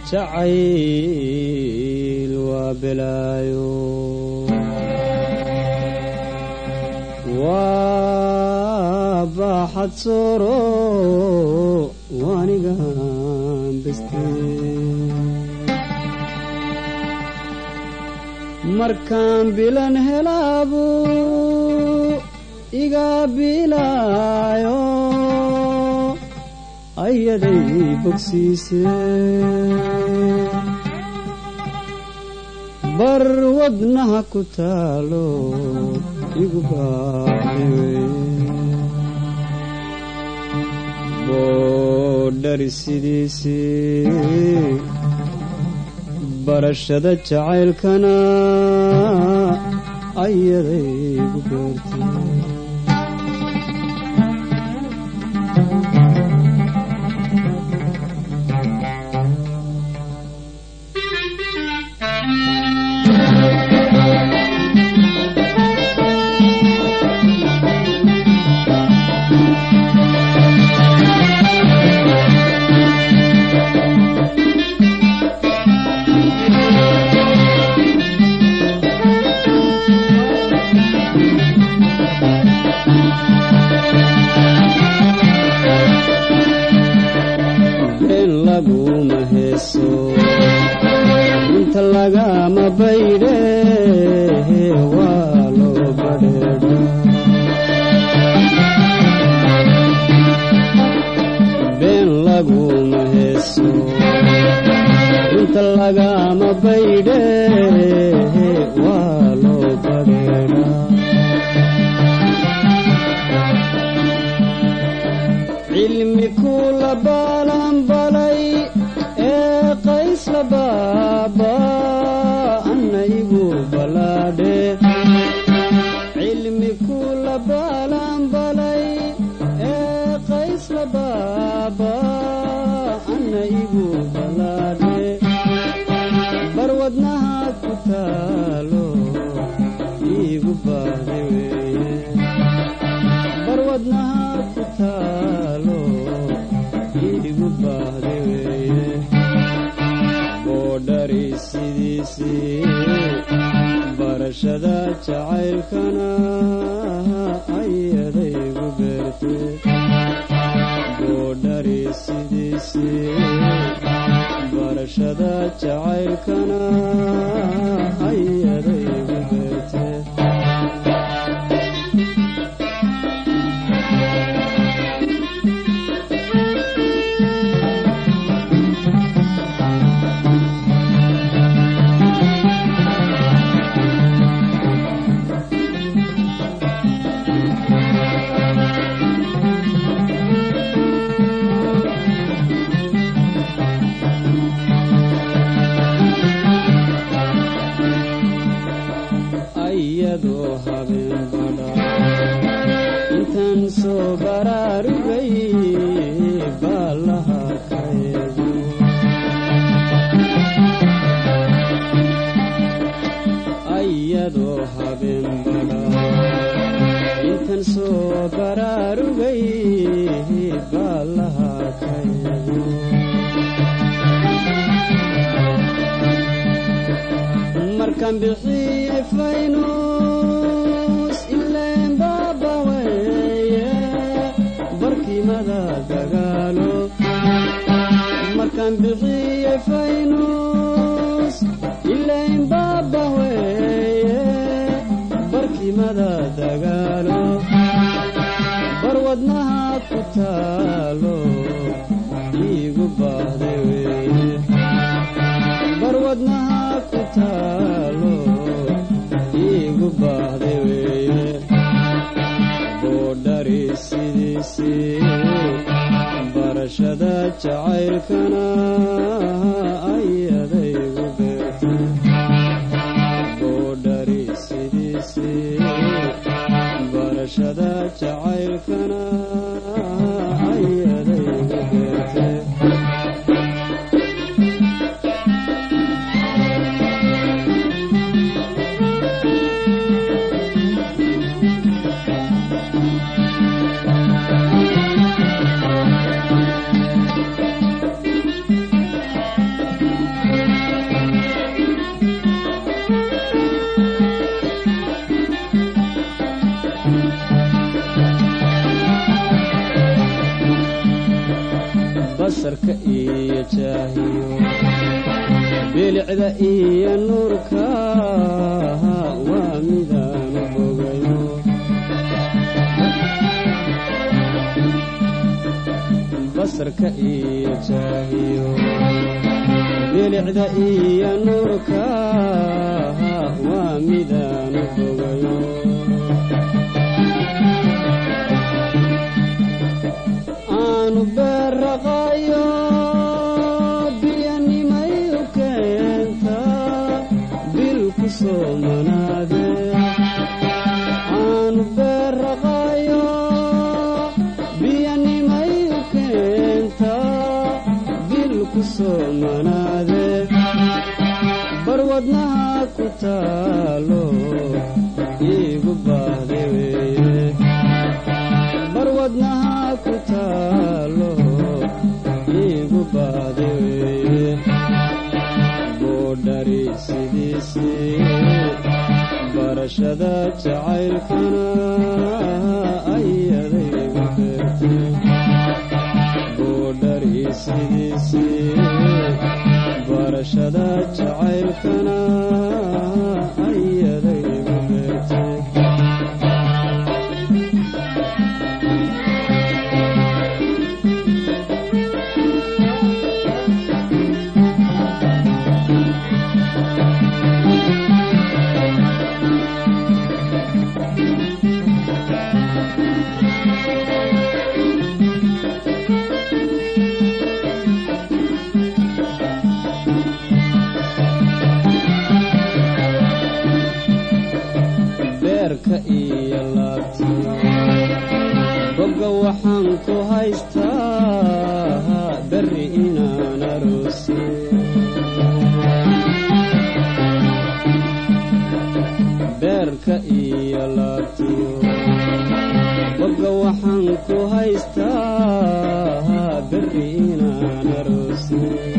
jacayl waa belaayo waa baaxad sooro waanigan beste markaan bilan helaabu iga bilaayo ayaday bogsiise bar wadnaha ku taalo igu baaxiwe boodhari sidiisii barashada jacaylkana ayaday igu beertay been laguma heeso inta lagama baydhe waa loo badheedha been laguma heeso inta lagama baydhe waa loo badheedha cilmi kula baalanbalay ee qays la baaba anna igu balaadhe cilmi kula baalanbalay ee qays la baaba anna igu balaadhe barwadnaha ku taalo igu baahde weeye barwadnaha ku taalo igu baahde weeye boodhari sidiisii barashada jacaylkana ayadaygu beerte boodhari sidiisii barashada jacaylkana ayadaygu beerte ayadoo habeen badha intaan soo baraarugay baalaha ka eego ayadoo habeen badha intaan soo baraarugay baalaha ka eego markaan bixiyey faynus ileen baaba weeye barkimada dagaalo markaan bixiyey faynus ileen baaba weeye barkimada dagaalo barwadnaha ku taalo iigu baahde weeye barwadnaha ku taalo iigu baahde weeye boodhari sidiisii barashada jacaylkana ayadaygu beertay boodhari sidiisii barashada jacaylkana ayadaygu beertay basarka iyo jaahiyo bilicda iyo nuurka waa midaanu bogayo basarka iyo jaahiyo bilicda iyo nuurka waa midaanu bogayo aanu beerraqayo biyanimay u keenta bil ku soo manaade aanu beerraqayo biyanimay u keenta bil ku soo manaade barwadnaha ku taalo iigu baahde weeye barwadnaha ku taalo iigu baahde weeye boodhari sidiisii barashada jacaylkana ayadaygu beertay boodhari sidiisii barashada jacaylkana ayadaygu beertay beerka iyo laabtiyo bogga waxaan ku haystaa berri inaan aroose beerka iyo laabtiyo bogga waxaan ku haystaa berri inaan aroose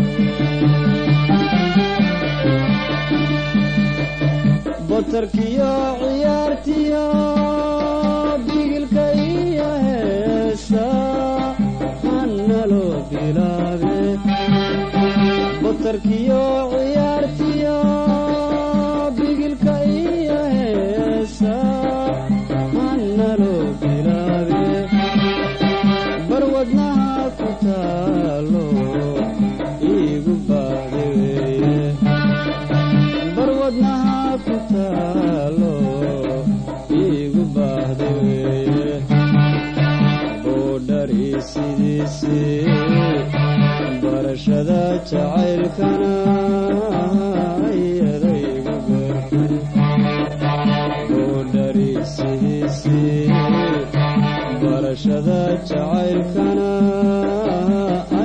botarkiyo ciyaartiyo bigilka iyo heesa hannaloo bilaabe botarkiyo ciyaartiyo bigilka iyo heesa hannaloo bilaabe barwadnaha ku taalo iigu baahde weeye barwadnaha ku taalo iigu baahde weeye boodhari sidiisii barashada jacaylkana ayadaygu beertay boodhari sidiisii barashada jacaylkana